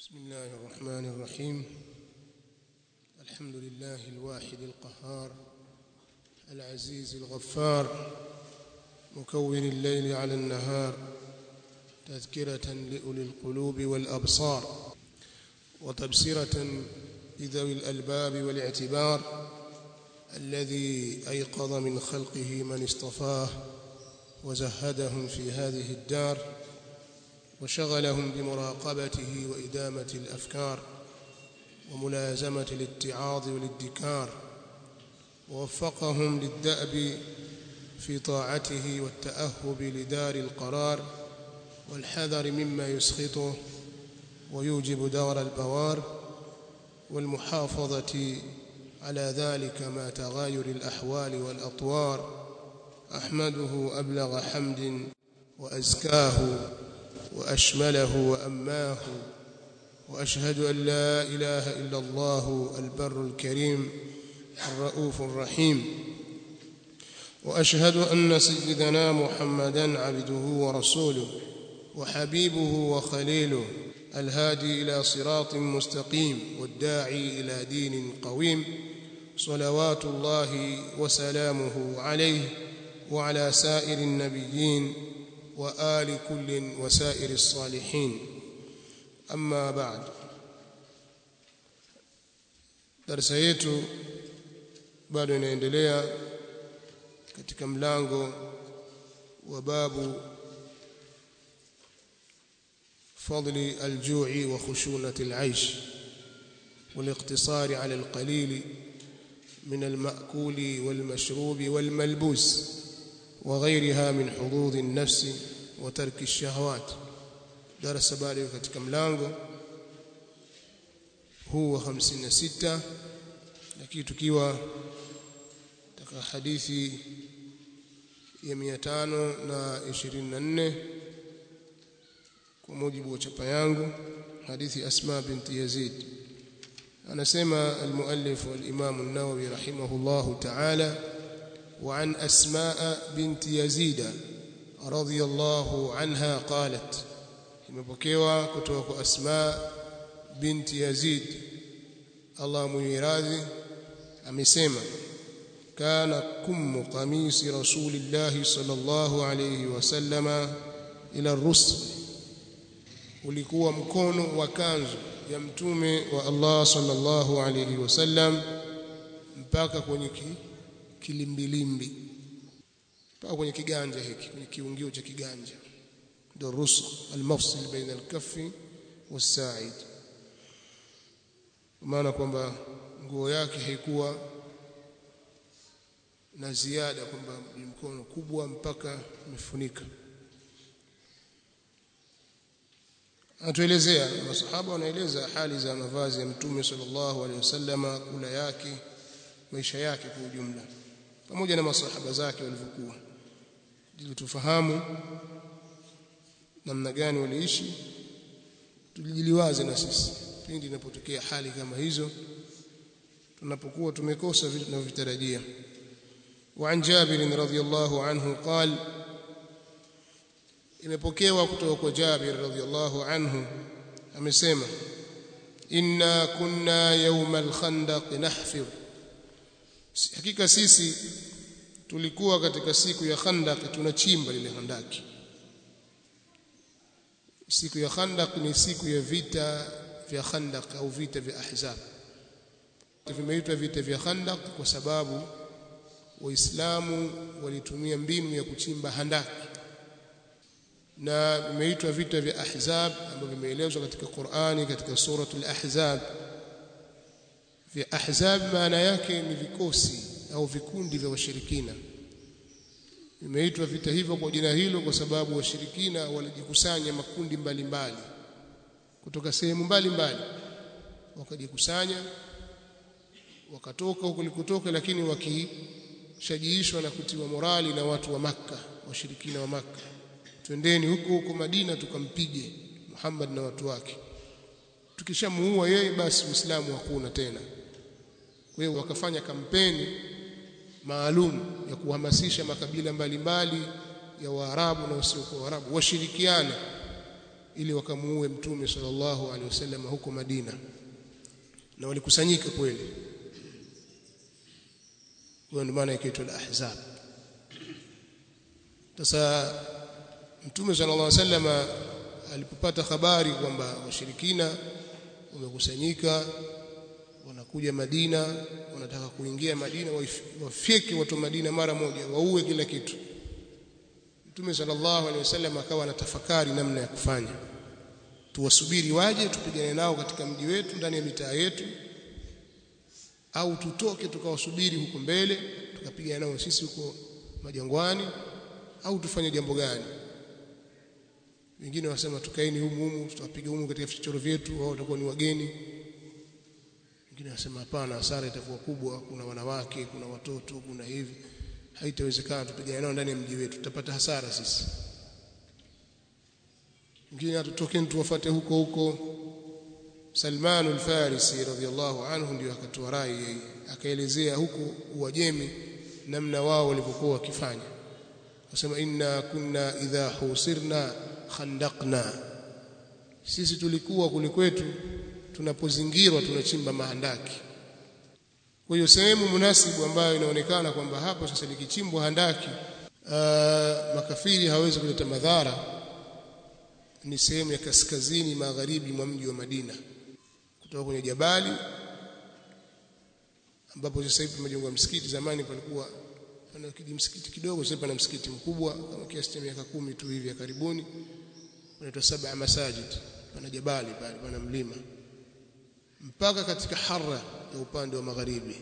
بسم الله الرحمن الرحيم الحمد لله الواحد القهار العزيز الغفار مكون الليل على النهار تذكرة لأولي القلوب والأبصار وتبصرة لذوي الألباب والاعتبار الذي أيقظ من خلقه من اصطفاه وزهدهم في هذه الدار وشغلهم بمراقبته وإدامة الأفكار وملازمة الاتعاظ والادكار ووفقهم للدأب في طاعته والتأهب لدار القرار والحذر مما يسخطه ويوجب دار البوار والمحافظة على ذلك مع تغاير الأحوال والأطوار أحمده أبلغ حمد وأزكاه وأشمله وأماه وأشهد أن لا إله إلا الله البر الكريم الرؤوف الرحيم وأشهد أن سيدنا محمدا عبده ورسوله وحبيبه وخليله الهادي إلى صراط مستقيم والداعي إلى دين قويم صلوات الله وسلامه عليه وعلى سائر النبيين وآل كل وسائر الصالحين أما بعد darasa yetu bado inaendelea katika mlango wa babu فضل الجوع وخشونة العيش والاقتصار على القليل من المأكول والمشروب والملبوس وغيرها من حظوظ النفس وترك الشهوات درس bado katika mlango huu wa 56 lakini tukiwa katika hadithi ya 524 kwa mujibu wa chapa yangu hadithi Asma binti Yazid anasema المؤلف والإمام النووي رحمه الله تعالى وعن أسماء بنت يزيد رضي الله عنها قالت imepokewa kutoka kwa Asma binti Yazid Allah muiradhi amesema kana kummu qamisi rasulillah sallallahu alayhi wasallama ila rusl ulikuwa mkono wa kanzu ya mtume wa Allah sallallahu alayhi wasallam mpaka kwenye ki, kilimbilimbi mpaka kwenye kiganja hiki kwenye kiungio cha kiganja ndio rusul almafsil baina alkaffi wasaid maana kwamba nguo yake haikuwa na ziada kwamba ni mkono kubwa mpaka imefunika atuelezea masahaba wanaeleza hali za mavazi ya mtume sallallahu alaihi wasallama kula yake maisha yake kwa ujumla pamoja na masahaba zake walivyokuwa ili tufahamu namna gani waliishi tujiliwaze na sisi pindi inapotokea hali kama hizo tunapokuwa tumekosa vitu tunavyotarajia وعن جابر رضي الله عنه قال imepokewa kutoka kwa Jabir radhiyallahu anhu amesema inna kunna yawm al-khandaq nahfir hakika sisi tulikuwa katika siku ya khandaq tunachimba lile handaki siku ya khandaq ni siku ya vita vya khandaq au vita vya ahzab vimeitwa vita vya khandaq kwa sababu waislamu walitumia mbinu ya kuchimba handaki na vimeitwa vita vya ahzab ambavyo vimeelezwa katika Qur'ani katika suratul ahzab vya ahzab maana yake ni vikosi au vikundi vya washirikina vimeitwa vita hivyo kwa jina hilo kwa sababu washirikina walijikusanya makundi mbalimbali mbali. kutoka sehemu mbalimbali wakajikusanya wakatoka huko likutoka lakini wakishajiishwa na kutiwa morali na watu wa maka washirikina wa maka twendeni huko huko Madina tukampige Muhammad na watu wake tukishamuua yeye basi Uislamu hakuna tena kwa hiyo wakafanya kampeni maalum ya kuhamasisha makabila mbalimbali ya Waarabu na wasiokuwa Waarabu washirikiane ili wakamuue mtume sallallahu alaihi wasallam huko Madina na walikusanyika kweli hiyo ndio maana ikaitwa al-ahzab sasa mtume sallallahu alaihi wasallam alipopata habari kwamba washirikina wamekusanyika wanakuja Madina wanataka kuingia Madina wafyeke watu Madina mara moja waue kila kitu Mtume sallallahu alaihi wasallam akawa anatafakari namna ya kufanya tuwasubiri waje tupigane nao katika mji wetu ndani ya mitaa yetu au tutoke tukawasubiri huko mbele tukapigana nao sisi huko majangwani au tufanye jambo gani wengine wasema tukaeni humu humu tutawapiga humu katika vichochoro vyetu wao watakuwa ni wageni wengine wasema hapana hasara itakuwa kubwa kuna wanawake kuna watoto kuna hivi haitawezekana tupigane nao ndani ya mji wetu tutapata hasara sisi wengine atutokeni tuwafuate huko huko Salman al-Farisi radhiyallahu anhu ndio akatoa rai yeye akaelezea huko Uajemi namna wao walivyokuwa wakifanya wasema inna kunna idha husirna khandaqna sisi tulikuwa kule kwetu tunapozingirwa tunachimba mahandaki kwa hiyo sehemu munasibu ambayo inaonekana kwamba hapo sasa likichimbwa handaki aa, makafiri hawezi kuleta madhara ni sehemu ya kaskazini magharibi mwa mji wa Madina kutoka kwenye jabali ambapo sasa hivi pamejengwa msikiti zamani palikuwa pana msikiti kidogo sasa pana msikiti mkubwa kama kiasi cha miaka kumi tu hivi ya karibuni unaitwa saba masajid pana jabali pale pana mlima mpaka katika harra ya upande wa magharibi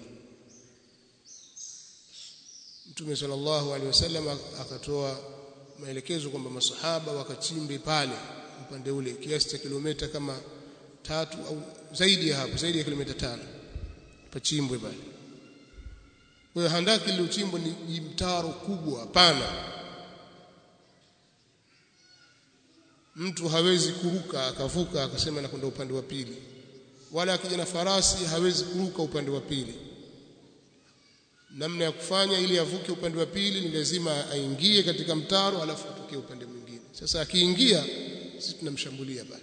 Mtume sallallahu alaihi wasallam akatoa maelekezo kwamba masahaba wakachimbe pale upande ule kiasi cha kilomita kama tatu au zaidi ya hapo zaidi ya kilomita tano pachimbwe pale kwa hiyo handaki lililochimbwa ni mtaro kubwa pana mtu hawezi kuruka akavuka akasema nakwenda upande wa pili wala akija na farasi hawezi kuruka upande wa pili namna ya kufanya ili avuke upande wa pili ni lazima aingie katika mtaro alafu atokee upande mwingine sasa akiingia sisi tunamshambulia pale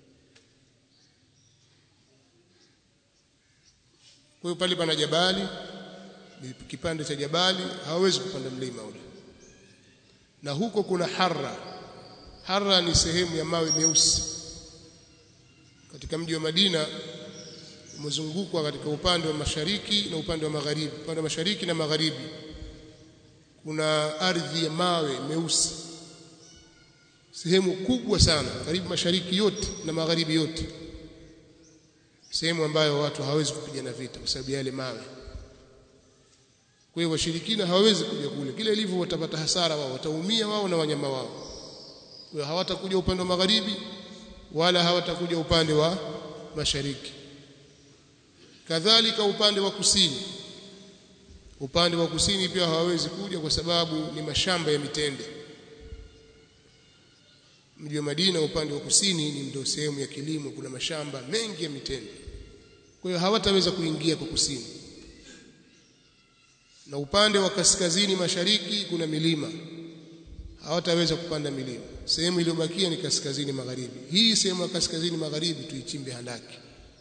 kwa hiyo pale pana jabali kipande cha jabali hawezi kupanda mlima ule na huko kuna harra harra ni sehemu ya mawe meusi katika mji wa Madina umezungukwa katika upande wa mashariki na upande wa magharibi upande wa mashariki na magharibi kuna ardhi ya mawe meusi sehemu kubwa sana karibu mashariki yote na magharibi yote sehemu ambayo watu hawezi kupigana vita kwa sababu yale mawe kwa hiyo washirikina hawawezi kuja kule kile ilivyo watapata hasara wao wataumia wao na wanyama wao kwa hiyo hawatakuja upande wa magharibi wala hawatakuja upande wa mashariki kadhalika upande wa kusini upande wa kusini pia hawawezi kuja kwa sababu ni mashamba ya mitende mji wa Madina upande wa kusini ni ndio sehemu ya kilimo kuna mashamba mengi ya mitende kwa hiyo hawataweza kuingia kwa kusini na upande wa kaskazini mashariki kuna milima hawataweza kupanda milima sehemu iliyobakia ni kaskazini magharibi hii sehemu ya kaskazini magharibi tuichimbe handaki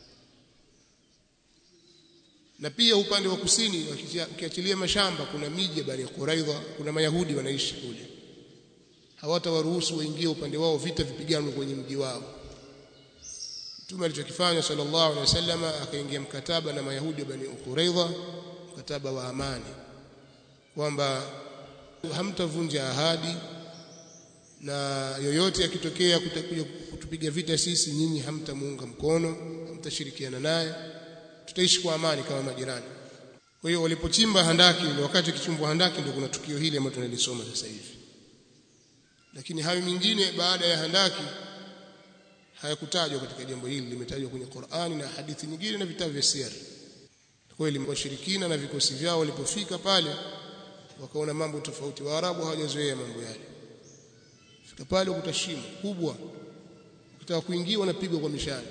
na pia upande wa kusini ukiachilia mashamba kuna miji ya Bani Quraidha kuna mayahudi wanaishi kule hawatawaruhusu waingie upande wao vita vipiganwe kwenye mji wao Mtume alichokifanya sallallahu alaihi wasallam akaingia mkataba na mayahudi wa Bani Quraidha mkataba wa amani kwamba hamtavunja ahadi na yoyote akitokea kutakuja kutupiga vita sisi nyinyi hamtamuunga mkono hamtashirikiana naye tutaishi kwa amani kama majirani kwa hiyo walipochimba handaki ndio wakati kichimbwa handaki ndio kuna tukio hili ambalo tunalisoma sasa hivi lakini hayo mingine baada ya handaki hayakutajwa katika jambo hili limetajwa kwenye Qur'ani na hadithi nyingine na vitabu vya siri kweli washirikina na vikosi vyao walipofika pale wakaona mambo tofauti waarabu hawajazoea mambo yale fika pale ukuta shimo kubwa ukitaka kuingia unapigwa kwa mishale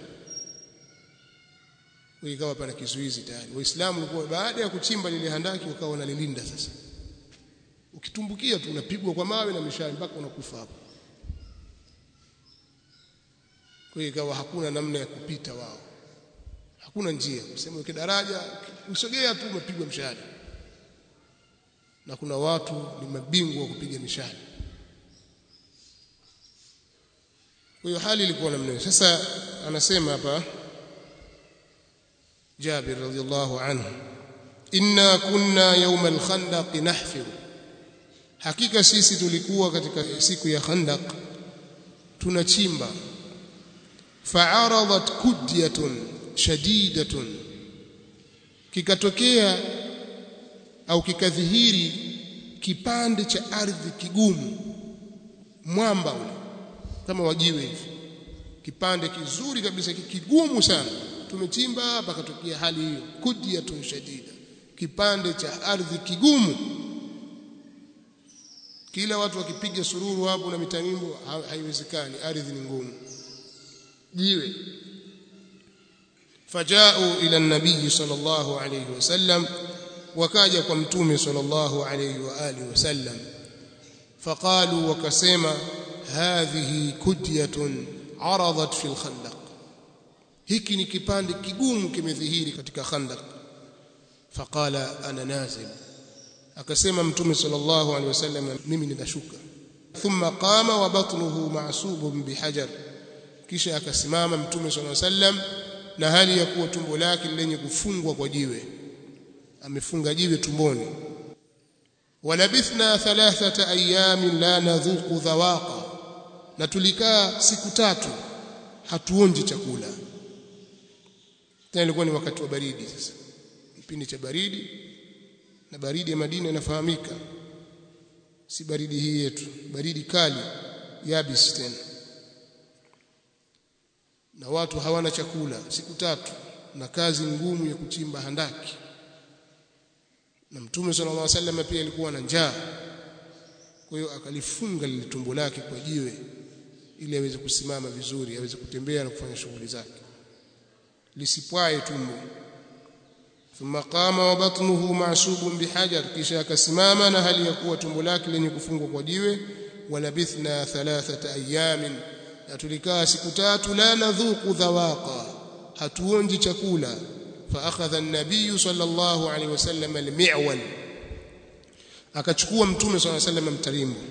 ikawa pana kizuizi tayari waislamu walikuwa baada ya kuchimba lile handaki wakawa wanalilinda sasa ukitumbukia tu unapigwa kwa mawe na mishale mpaka unakufa hapo kwa hiyo ikawa hakuna namna ya kupita wao hakuna njia useme uke daraja usogea tu umepigwa mshale na kuna watu ni mabingwa wa kupiga mishale kwa hiyo hali ilikuwa namna hiyo sasa anasema hapa Jabir radhiallahu anhu inna kunna yawm al-khandaq nahfir hakika sisi tulikuwa katika siku ya khandaq tunachimba fa'aradat kudyatun shadidatun kikatokea au kikadhihiri kipande cha ardhi kigumu mwamba ule kama wajiwe hivi kipande kizuri kabisa kigumu sana tumechimba pakatokea hali hiyo kudyatun shadida kipande cha ardhi kigumu kila watu wakipiga sururu hapo na mitanimbo haiwezekani ardhi ni ngumu jiwe fajao ila nabii sallallahu alayhi wasallam wakaja kwa mtume sallallahu alayhi wa alihi wasallam faqalu wakasema hadhihi kudyatun aradat fil khandaq hiki ni kipande kigumu kimedhihiri katika khandaq faqala ana nazil akasema mtume sallallahu alaihi wasallam mimi ninashuka thumma qama wa batnuhu ma'subun bihajar kisha akasimama mtume sallallahu alaihi wasallam na hali ya kuwa tumbo lake lenye kufungwa kwa jiwe amefunga jiwe tumboni walabithna thalathata ayamin la nadhuqu dhawaqa na tulikaa siku tatu hatuonji chakula tena ilikuwa ni wakati wa baridi sasa kipindi cha baridi na baridi ya Madina inafahamika si baridi hii yetu baridi kali yabis tena na watu hawana chakula siku tatu na kazi ngumu ya kuchimba handaki na mtume sallallahu alaihi wasallam pia alikuwa na njaa kwa hiyo akalifunga lile tumbo lake kwa jiwe ili aweze kusimama vizuri aweze kutembea na kufanya shughuli zake lisipwae tumbo thumma qama wa batnuhu ma'subun bihajar kisha akasimama na hali ya kuwa tumbo lake lenye kufungwa kwa jiwe walabithna thalathata ayamin na tulikaa siku tatu la nadhuku dhawaqa hatuonji chakula فاخذ النبي صلى الله عليه وسلم المعول akachukua mtume صلى الله عليه وسلم mtarimbo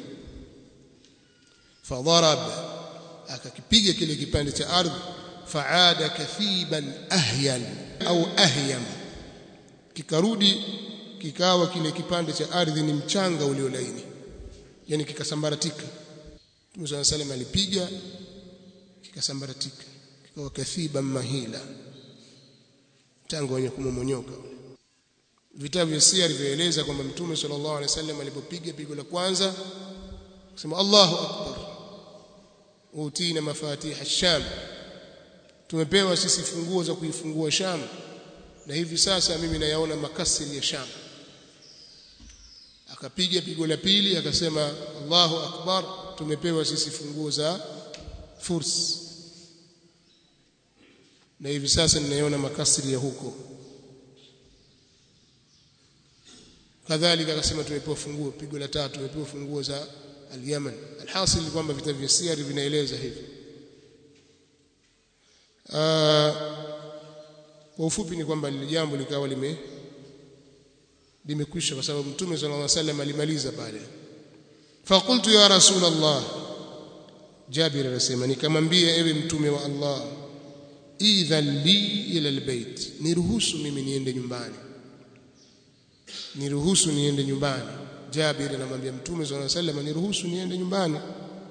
فضرب akakipiga kile kipande cha ardhi faada kathiban ahyan au ahyam kikarudi kikawa kile kipande cha ardhi ni mchanga uliolaini yani kikasambaratika Mtume صلى الله عليه وسلم alipiga kikasambaratika kikawa kathiban mahila tangu wenye kumomonyoka vitabu vya siri vyaeleza kwamba mtume sallallahu alaihi wasallam alipopiga pigo la kwanza kusema Allahu akbar utina mafatih ash-sham tumepewa sisi funguo za kuifungua sham na hivi sasa mimi nayaona makasiri ya sham akapiga pigo la pili akasema Allahu akbar tumepewa sisi funguo za furs na hivi sasa ninaiona makasiri ya huko kadhalika akasema tumepewa funguo pigo la tatu tumepewa funguo za al-Yaman alhasil ni kwamba vitabu vya siri vinaeleza hivi kwa ufupi ni kwamba lile jambo likawa lime limekwisha kwa sababu mtume sallallahu alaihi wasallam alimaliza pale faqultu ya rasul Allah Jabir anasema nikamwambia ewe mtume wa Allah idhan li ila albayt niruhusu mimi niende nyumbani niruhusu niende nyumbani Jabir anamwambia mtume sallallahu alaihi wasallam niruhusu niende nyumbani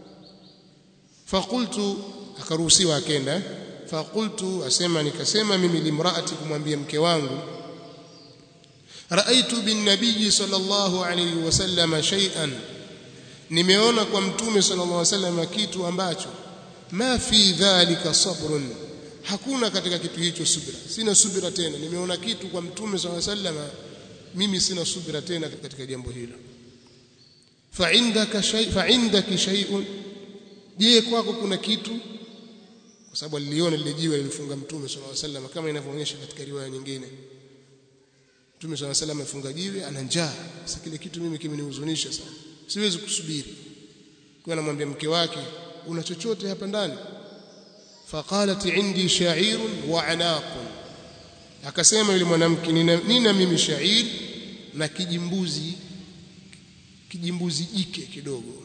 faqultu akaruhusiwa akenda faqultu asema nikasema mimi limraati kumwambia mke wangu raaitu bin nabiy sallallahu alayhi wasallam shay'an nimeona kwa mtume sallallahu alayhi wasallam kitu ambacho ma fi dhalika sabrun hakuna katika kitu hicho subira sina subira tena nimeona kitu kwa mtume sallallahu alayhi wasallam mimi sina subira tena katika jambo hilo fa indaka shay fa indaki shay'un je kwako kuna kitu kwa sababu aliliona lile jiwe lilifunga mtume sallallahu alaihi wasallam kama inavyoonyesha katika riwaya nyingine mtume sallallahu alaihi wasallam amefunga jiwe ana njaa sasa kile kitu mimi kimenihuzunisha sana siwezi kusubiri kwa anamwambia mke wake una chochote hapa ndani faqalat indi sha'irun wa anaqun akasema yule mwanamke nina, nina mimi shair na kijimbuzi kijimbuzi jike kidogo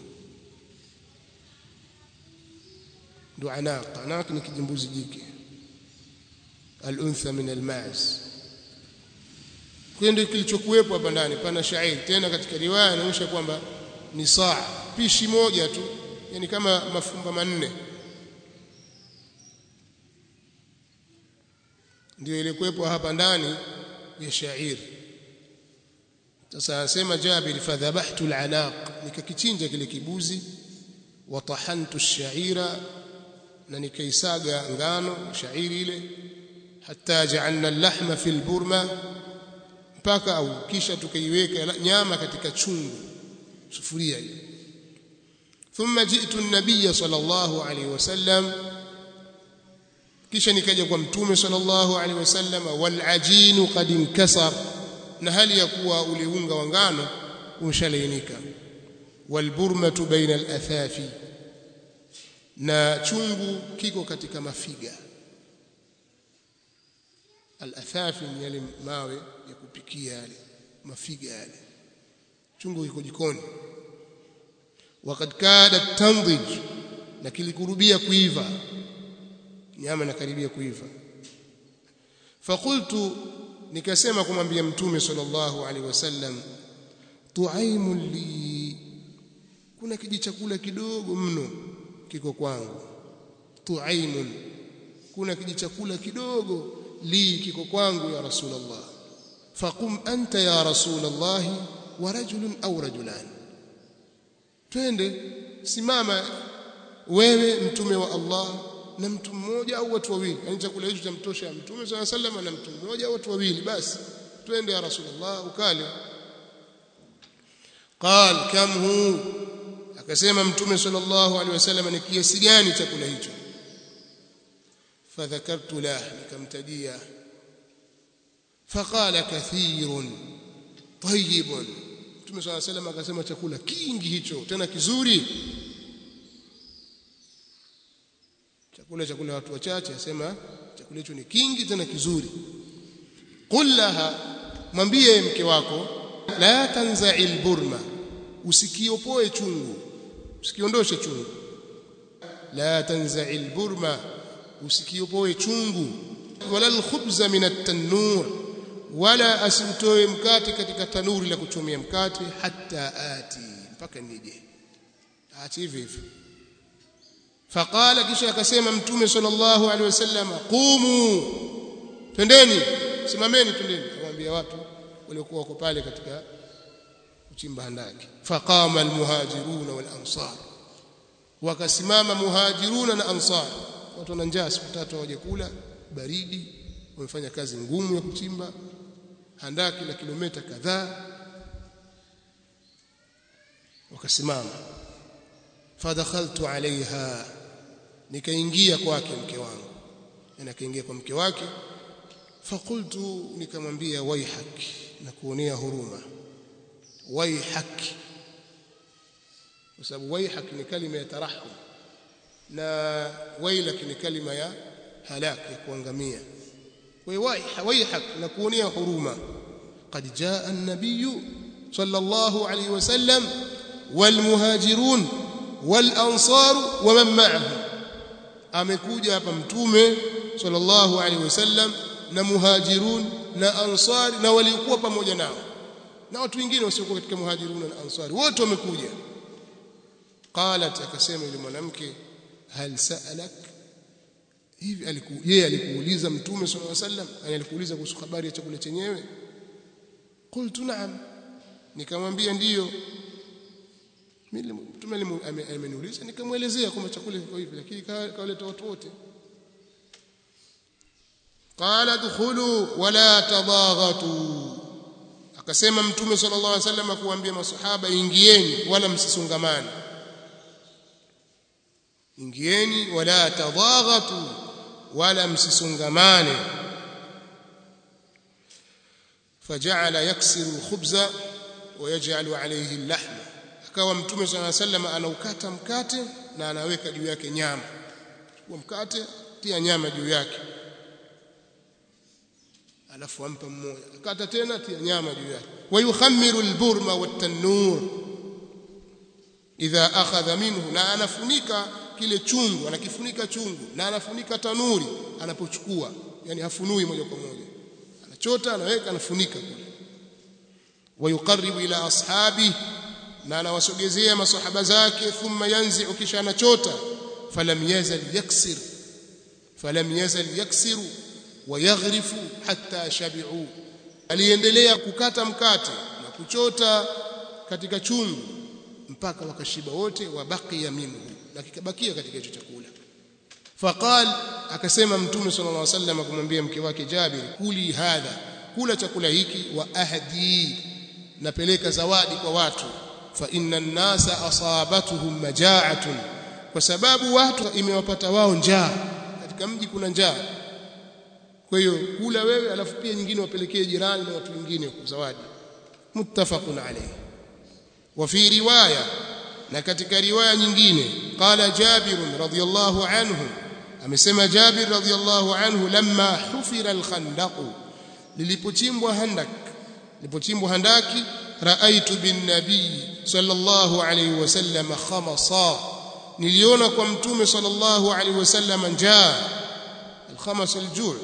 ndo anaq anaq ni kijimbuzi jike al-untha min al-ma'z kwa ndio kilichokuwepo hapa ndani pana shair tena katika riwaya inaonyesha kwamba ni saa pishi moja tu yani kama mafumba manne ndio ilikuwepo hapa ndani ya shair sasa anasema Jabir fadhabahtu al-anaq nikakichinja kile kibuzi wa tahantu ash-sha'ira na nikaisaga ngano shairi ile hatta ja'alna al-lahma fi al-burma mpaka au kisha tukaiweka nyama katika chungu sufuria ile thumma ji'tu an-nabiy sallallahu alayhi wasallam kisha nikaja kwa mtume sallallahu alaihi wasallam wal ajinu qad inkasar na hali ya kuwa ule unga wa ngano umshalainika wal burmatu baina al athafi na chungu kiko katika mafiga al athafi ni yale mawe ya kupikia yale mafiga yale chungu kiko jikoni wakad kada tandij na kilikurubia kuiva nyama inakaribia kuiva fakultu nikasema kumwambia mtume sallallahu alaihi wasallam tuaimun li kuna kijichakula kidogo mno kiko kwangu tuaimun kuna kijichakula kidogo li kiko kwangu ya rasulullah faqum anta ya rasulullah wa rajulun au rajulan twende simama wewe mtume wa Allah na mtu mmoja au watu wawili yani chakula hicho chamtosha mtume swalla sallam na mtu mmoja au watu wawili basi twende ya rasulullah ukale qal kam hu akasema mtume sallallahu alaihi wasallam ni kiasi gani chakula hicho fadhakartu lah nikamtajia faqala kathirun tayyibun mtume swalla sallam akasema chakula kingi hicho tena kizuri chakula chakula watu wachache asema chakula hicho ni kingi tena kizuri qul laha mwambie mke wako la tanza'il burma usikiopoe chungu usikiondoshe chungu la tanza'il burma usikiopoe chungu wala alkhubza min at-tanur wala asimtoe mkate katika tanuri la kuchomea mkate hatta ati mpaka nije aache hivi hivi faqala kisha akasema mtume sallallahu alaihi wasallam qumu twendeni simameni twendeni awaambia watu waliokuwa wako pale katika kuchimba handaki faqama almuhajirun wal ansar wakasimama muhajiruna na ansar watu wana njaa siku tatu hawaje kula baridi wamefanya kazi ngumu ya kuchimba handaki la kilomita kadhaa wakasimama fadakhaltu alaiha nikaingia kwake mke wangu na nikaingia kwa mke wake fakultu nikamwambia waihak na kuonea huruma waihak kwa sababu waihak ni kalima ya tarahum na wailak ni kalima ya halak ya kuangamia kwa hiyo waihak na kuonea huruma قد جاء النبي صلى الله عليه وسلم والمهاجرون والأنصار ومن معه amekuja hapa mtume sallallahu alaihi wasallam na muhajirun na ansari na waliokuwa pamoja nao na watu wengine wasiokuwa katika muhajirun na ansari wote wamekuja qalat akasema yule mwanamke hal sa'alak hivi aliku yeye alikuuliza mtume sallallahu alaihi wasallam alikuuliza kuhusu habari ya chakula chenyewe qultu na'am nikamwambia ndiyo mimi mtume ameniuliza nikamwelezea kwamba chakula kiko hivi lakini kawaleta watu wote qala dukhulu wala tadaghatu akasema mtume sallallahu alaihi wasallam kuambia masahaba ingieni wala msisongamane ingieni wala tadaghatu wala msisongamane فجعل يكسر الخبز ويجعل عليه اللحم akawa mtume صلى الله عليه وسلم anaukata mkate na anaweka juu yake nyama chukua mkate tia nyama juu yake alafu ampa mmoja kata tena tia nyama juu yake wayukhamiru alburma watanur idha akhadha minhu na anafunika kile chungu anakifunika chungu na anafunika tanuri anapochukua yani hafunui moja kwa moja anachota anaweka anafunika kule wayuqarribu ila ashabi na anawasogezea masahaba zake thumma yanzi'u kisha anachota falam yazal yaksir falam yazal yaksiru wayaghrifu hatta shabi'u aliendelea kukata mkate na kuchota katika chungu mpaka wakashiba wote wabakia minhu na kikabakia katika hicho chakula faqal akasema mtume sallallahu alaihi wasallam kumwambia mke wake Jabir kuli hadha kula chakula hiki wa ahdi napeleka zawadi kwa watu fa inna an-nasa asabatuhum maja'atun kwa sababu watu imewapata wao njaa katika mji kuna njaa kwa hiyo kula wewe alafu pia nyingine wapelekee jirani na watu wengine kwa zawadi muttafaqun alayhi wa fi riwaya na katika riwaya nyingine qala Jabir radhiyallahu anhu amesema Jabir radhiyallahu anhu lamma hufira al-khandaq lilipochimbwa handak lilipochimbwa handaki raaitu bin nabii sallallahu alayhi wasallam khamasa niliona kwa mtume sallallahu alayhi wasallam njaa al-khamas al-ju'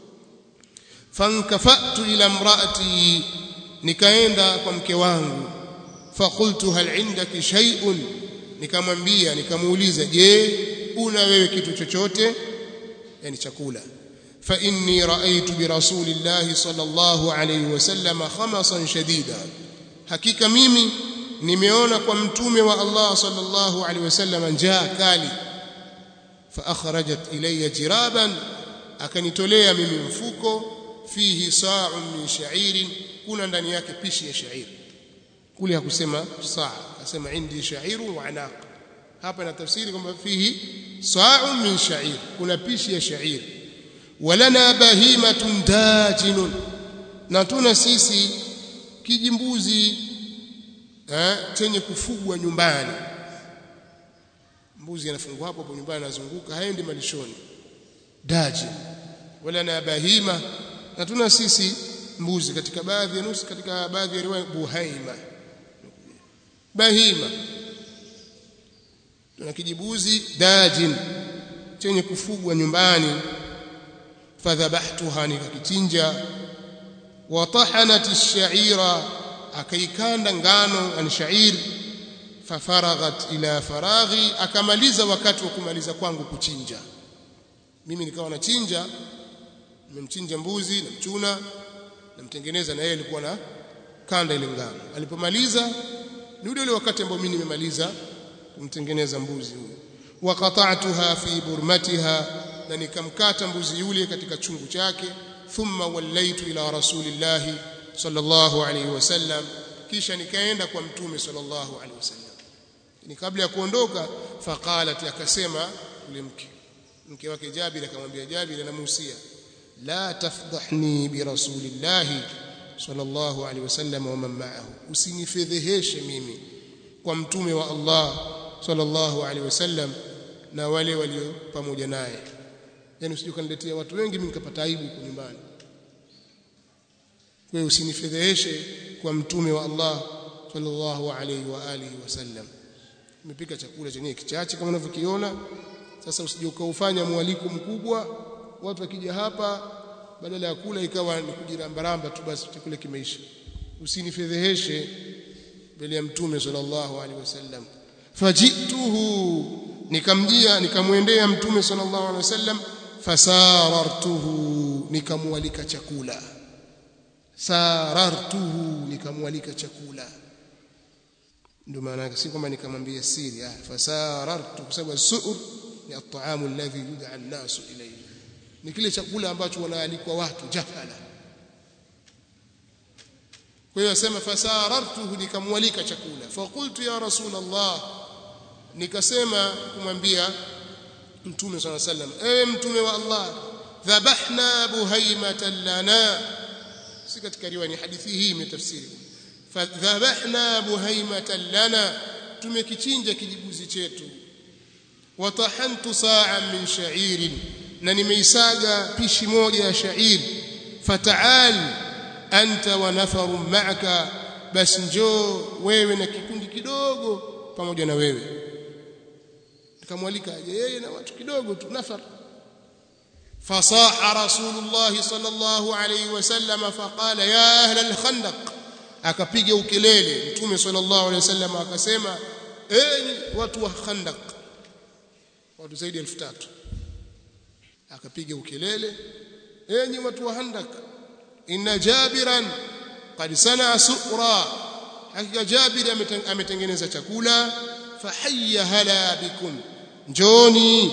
fankafatu ila imraati nikaenda kwa mke wangu faqultu hal indaki shay'un nikamwambia nikamuuliza je una wewe kitu chochote yani chakula fa inni raaitu bi rasulillahi sallallahu alayhi wasallam khamasan shadida hakika mimi nimeona kwa mtume wa Allah sallallahu alayhi wasallam njaa kali fa akhrajat ilayya jiraban akanitolea mimi mfuko fihi sa'un min sha'irin kuna ndani yake pishi ya shairi kule hakusema saa akasema indi sha'iru wa anaq hapa na tafsiri kwamba fihi sa'un min sha'ir kuna pishi ya shairi walana bahimatun dajinun na tuna sisi kijimbuzi eh, chenye kufugwa nyumbani mbuzi anafungwa hapo hapo nyumbani anazunguka haendi malishoni daji walana bahima na tuna sisi mbuzi katika baadhi ya nusu katika baadhi ya riwaya buhaima bahima tuna kijibuzi dajin chenye kufugwa nyumbani fadhabahtuha nikakichinja wa tahanat ash-sha'ira akaikanda ngano an sha'ir fafaraghat ila faraghi akamaliza wakati wa kumaliza kwangu kuchinja mimi nikawa nachinja nimemchinja mbuzi na mchuna namtengeneza na yeye alikuwa na kanda ile ngano alipomaliza ni ule ule wakati ambao mimi nimemaliza kumtengeneza mbuzi huyo waqata'tuha fi burmatiha na nikamkata mbuzi yule katika chungu chake thumma wallaitu ila rasulillah sallallahu alayhi wasallam kisha nikaenda kwa mtume sallallahu alayhi wasallam ni kabla ya kuondoka faqalat akasema yule mke mke wake Jabir akamwambia Jabir anamuhusia la tafdhahni bi rasulillah sallallahu alayhi wasallam wa man ma'ahu usinifedheheshe mimi kwa mtume wa Allah sallallahu alayhi wasallam na wale walio pamoja naye yani usije kaniletea watu wengi mimi nikapata aibu kwa nyumbani kwa hiyo usinifedheheshe kwa mtume wa Allah sallallahu alayhi wa alihi wasallam nimepika chakula chenyewe kichache kama unavyokiona sasa usije ukaufanya mwaliko mkubwa watu wakija hapa badala ya kula ikawa ni kujirambaramba tu basi chakula kimeisha usinifedheheshe mbele ya mtume sallallahu alaihi wasallam fajituhu nikamjia nikamwendea mtume sallallahu alaihi wasallam fasarartuhu nikamwalika chakula sarartuhu nikamwalika chakula ndio maana yake si kwamba nikamwambia siri ah fasarartu kwa sababu suur ni at-ta'amu alladhi yud'a an-nasu ilayhi ni kile chakula ambacho wanaalikwa watu jahala kwa hiyo asema fasarartuhu nikamwalika chakula faqultu ya rasul Allah nikasema kumwambia mtume swalla sallam ewe mtume wa Allah dhabahna buhaimatan lana si katika riwaya ni hadithi hii imetafsiri fadhabahna buhaimatan lana tumekichinja kijibuzi chetu watahantu sa'an min sha'irin na nimeisaga pishi moja ya shairi fataal anta wa nafaru ma'aka basi njoo wewe na kikundi kidogo pamoja na wewe nikamwalika aje yeye na watu kidogo tu nafar fasaha rasulullah sallallahu alayhi wasallam faqala ya ahla al-khandaq akapiga ukelele mtume sallallahu alayhi wasallam akasema enyi watu wa khandaq watu zaidi ya 3000 akapiga ukelele enyi watu wa khandaq inna jabiran qad sanaa suqra hakika jabir ametengeneza chakula fahayya hala bikum njoni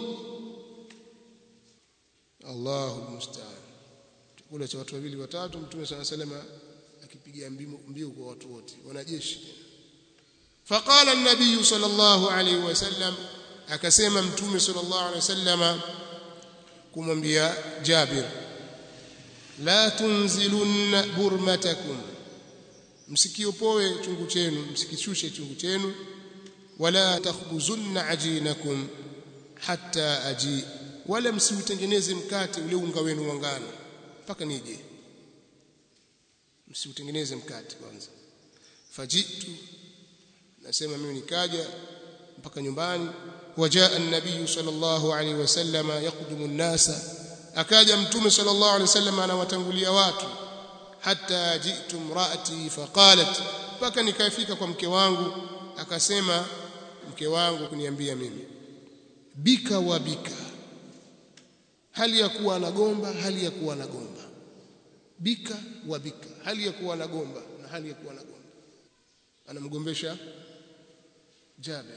Allahu musta'an chakula cha watu wawili watatu mtume sana salama akipiga mbio kwa watu wote wanajeshi فقال النبي صلى الله عليه وسلم akasema mtume sallallahu alaihi wasallam kumwambia Jabir la tunzilunna burmatakum msikiopoe chungu chenu msikishushe chungu chenu wala takhbuzunna ajinakum hatta aji wala msiutengeneze mkate ule unga wenu wa ngano mpaka nije msiutengeneze mkate kwanza fajitu nasema mimi nikaja mpaka nyumbani wajaa an-nabiy sallallahu alaihi wasallam yaqdumu an-nasa akaja mtume sallallahu alaihi wasallam anawatangulia watu hatta jitu mraati faqalat mpaka nikafika kwa mke wangu akasema mke wangu kuniambia mimi bika wa bika hali ya kuwa anagomba hali ya kuwa anagomba bika wa bika hali ya kuwa anagomba na hali ya kuwa anagomba anamgombesha Jabir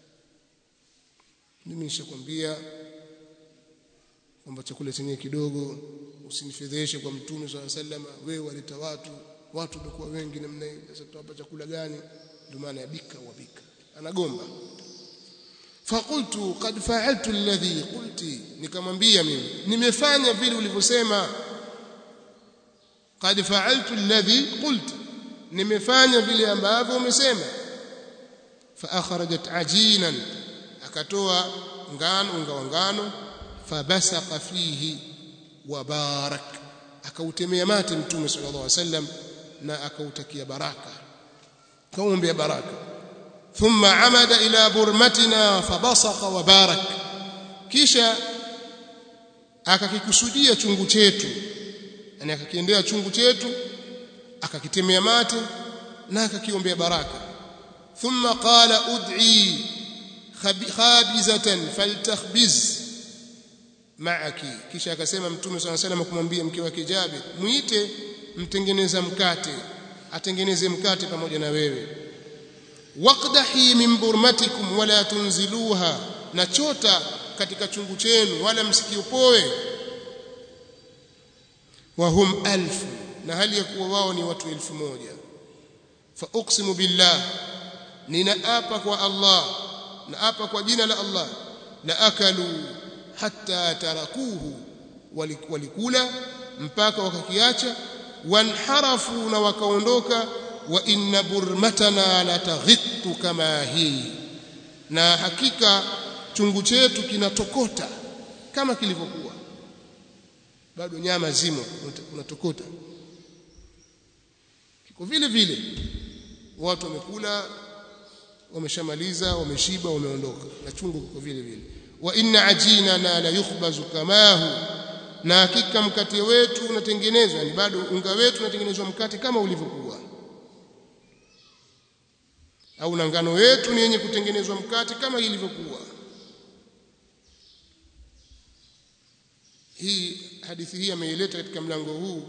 mimi nishakwambia kwamba chakula chenyewe kidogo usinifedheshe kwa mtume swalla sallama wewe waleta watu watu wamekuwa wengi namna hii sasa tutawapa chakula gani ndio maana ya bika wa bika anagomba faqultu qad fa'altu alladhi qulti nikamwambia mimi nimefanya vile ulivyosema qad fa'altu alladhi qulti nimefanya vile ambavyo umesema fa akhrajat ajinan akatoa ngano unga wa ngano fabasaqa fihi wa barak akautemea mate mtume sallallahu alaihi wasallam na akautakia baraka kaombea baraka thumma amada ila burmatina fabasaqa wa barak kisha akakikusudia chungu chetu yani akakiendea chungu chetu akakitemea mate na akakiombea baraka thumma qala ud'i khabizatan faltakhbiz ma'aki kisha akasema mtume swalla salam kumwambia mke wake Jabir muite mtengeneza mkate atengeneze mkate pamoja na wewe waqdahi min burmatikum wala tunziluha na chota katika chungu chenu wala msikiopoe wa hum alfu na hali ya kuwa wao ni watu elfu moja fa uqsimu billah ninaapa kwa Allah naapa kwa jina la Allah la akalu hatta tarakuhu walikula mpaka wakakiacha wanharafu na wakaondoka wa inna burmatana la taghittu kama hii na hakika chungu chetu kinatokota kama kilivyokuwa bado nyama zimo unatokota kiko vile vile watu wamekula wameshamaliza wameshiba wameondoka na chungu kiko vile vile wa inna ajinana la yukhbazu kamahu na hakika mkate wetu unatengenezwa yani bado unga wetu unatengenezwa mkate kama ulivyokuwa au na ngano wetu ni yenye kutengenezwa mkate kama ilivyokuwa hii hadithi hii ameileta katika mlango huu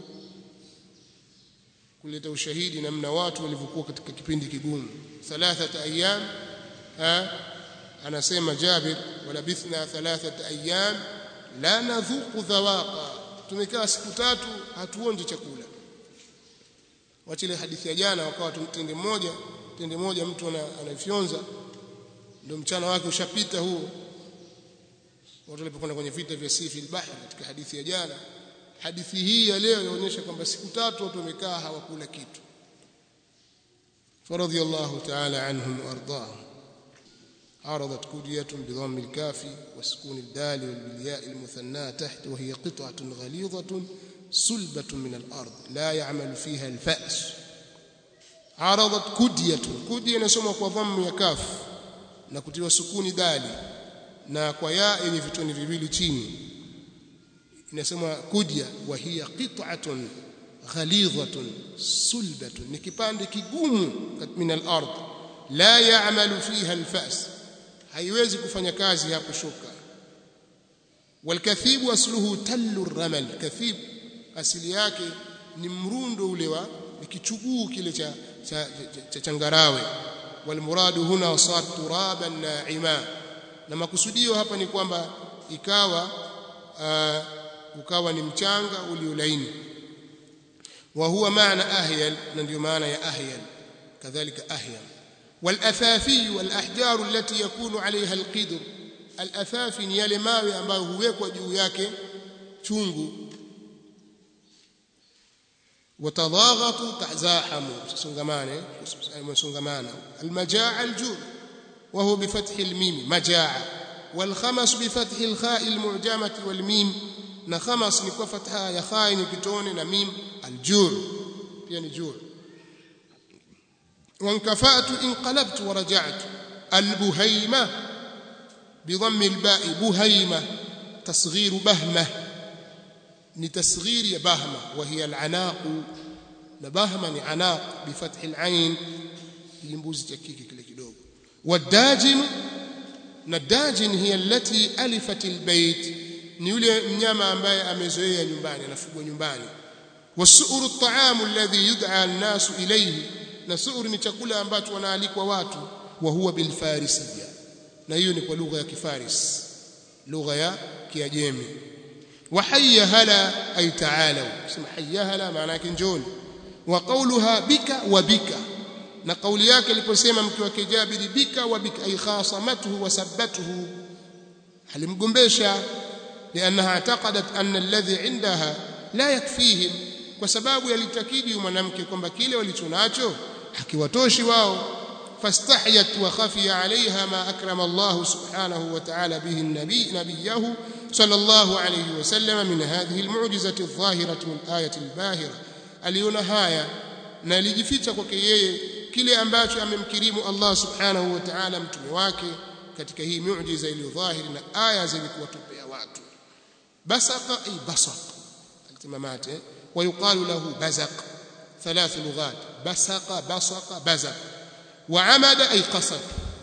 kuleta ushahidi namna watu walivyokuwa katika kipindi kigumu thalathata ayyam anasema Jabir walabithna thalathata ayyam la nadhuqu dhawaqa tumekaa siku tatu hatuonje chakula wachile hadithi ya jana wakawa tende moja tende moja mtu anafyonza ndio mchana wake ushapita huo watu walipokwenda kwenye vita vya Sifi al-Bahr katika hadithi ya jana hadithi hii ya leo inaonyesha kwamba siku tatu watu wamekaa hawakula kitu faradhiyallahu ta'ala anhum wardahum عرضت كدية بضم الكاف وسكون الدال والبالياء المثناة تحت وهي قطعة غليظة صلبة من الأرض لا يعمل فيها الفأس عرضت كدية كدية نسمى kwa dhamu ya kaf na kutiwa sukuni dali na kwa ya yenye vitoni viwili chini inasema kudya wa hiya qit'atun ghalidhatun sulbatun ni kipande kigumu min al-ard la ya'malu fiha al-fa's haiwezi kufanya kazi hapo shuka walkathibu asluhu tallu ramal kathib asili yake ni mrundo ule wa kichuguu kile cha cha, cha, cha changarawe walmuradu huna sar turaban na'ima na makusudio hapa ni kwamba ikawa uh, ukawa ni mchanga uliolaini wa huwa maana ahyal na ndio maana ya ahyal kadhalika ahyal والاثافي والاحجار التي يكون عليها القدر الاثافي ni yale mawe ambayo huwekwa juu yake chungu watadhaghatu tazahamu songamane songamana almajaa aljur وهو بفتح الميم مجاعة والخمس بفتح الخاء المعجمة والميم نخمس نكو فتحها يا خاء نكتون نميم الجوع يعني جوع وانكفأت انقلبت ورجعت البهيمة بضم الباء بهيمة تصغير بهمة لتصغير بهمة وهي العناق نبهمة عناق بفتح العين يمبوز تكيكي كده kidogo والداجن nadajin hiya allati alifat albayt ni yule mnyama ambaye amezoea nyumbani anafugwa nyumbani wasuuru at-ta'am alladhi yud'a an-nas ilayhi na suur ni chakula ambacho wanaalikwa watu wa huwa bilfarisiya na hiyo ni kwa lugha ya kifaris lugha ya kiajemi wa hayya hala ay ta'alu sema hayya hala maana yake njoni wa qawluha bika wa bika na kauli yake aliposema mke wake Jabiri bika wa bika ay khasamatuhu wa sabbatuhu alimgombesha لانها اعتقدت ان الذي عندها لا يكفيهم kwa sababu yalitakidi mwanamke kwamba kile walichonacho hakiwatoshi wao fastahyat wa khafiya alaiha ma akrama Allah subhanahu wa ta'ala bihi an-nabi nabiyahu sallallahu alayhi wa sallam min hadhihi al-mu'jizati adh-dhahirati wal-ayati al-bahira aliona haya na alijificha kwake yeye kile ambacho amemkirimu Allah subhanahu wa ta'ala mtume wake katika hii miujiza iliyo dhahiri na aya zenye kuwatupea watu basaqa ay basaq altimamate ويقال له بزق ثلاث لغات بسق بصق بزق وعمد أي قصد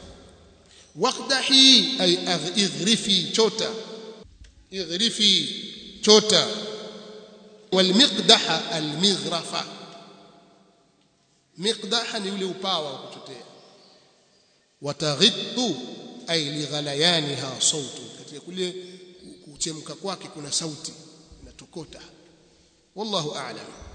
واقدحي أي اغرفي شوتا اغرفي شوتا والمقدح المغرفة مقدح ni ule upawa wa kuchotea wataghittu ay lighalayaniha sautu katika kule kuchemka kwake kuna sauti inatokota والله أعلم